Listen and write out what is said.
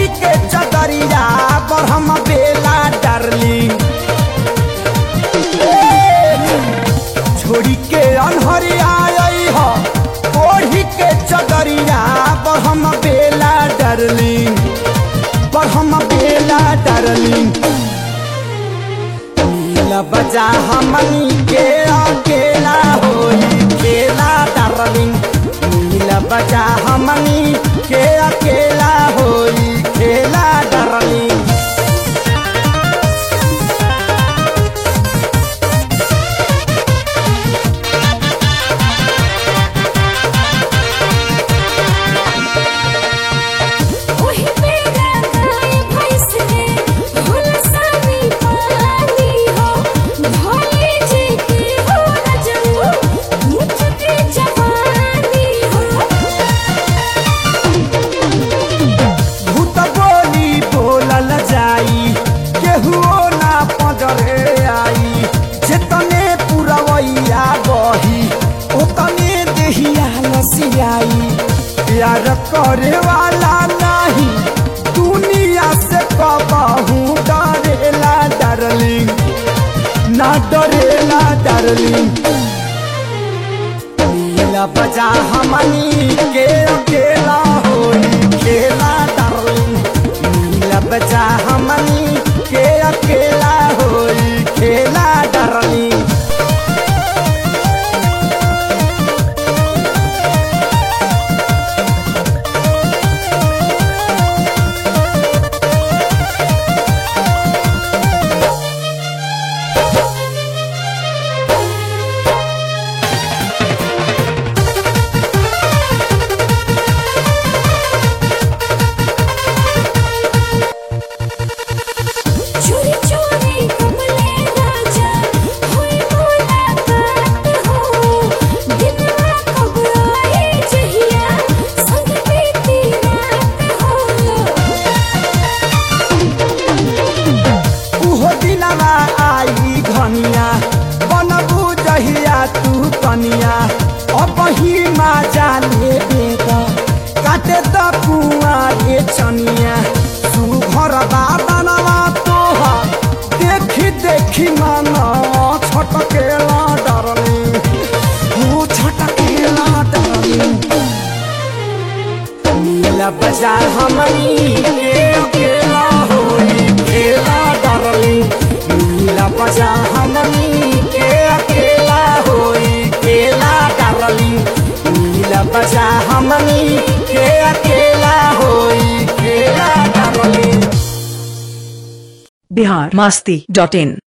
के चदरिया पर हम बेला डार्लिंग छोड़ी के अनहरिया आई हो ओढ़ी के चदरिया पर हम बेला डार्लिंग पर हम बेला डार्लिंग नीला बजा हमनी के अकेला होई खेला डार्लिंग नीला बजा हमनी के अकेला होई खेला डार्लिंग ओही पेड़ा गाय भैंस रे हुलसानी पानी हो भोले जी के हो रजऊ मुझ के जवानी हो भूत बोली बोलल जाई केहुओ ना पजरे आई जेतने पुरवैया बही ओतने देहिया लसियाई प्यार करे वाला नहीं दुनिया से कबहू डरेला डार्लिंग ना डरेला डार्लिंग नीला बजा हमनी के अकेला होई खेला डार्लिंग नीला बजा हमनी के अकेला होई खेला डार्लिंग चोरी चोरी कमले राजा होई मुलाकात हो दिनवा कब आए जहिया संग बीती रात हो उहो दिनवा आई घनिया बनबू जहिया तू कनिया अब ही मा जाने बेटा काटे त कुआ रे चनिया तू घर बाबनवा तोहा देखी देखी मन छटकेला डरनी हो छटकेला डरनी नीला बाजार हमनी के अकेला होई खेला डार्लिंग नीला बाजार हमनी के अकेला होई खेला डार्लिंग नीला बाजार हमनी के अकेला होई खेला डार्लिंग बिहार मस्ती डॉट इन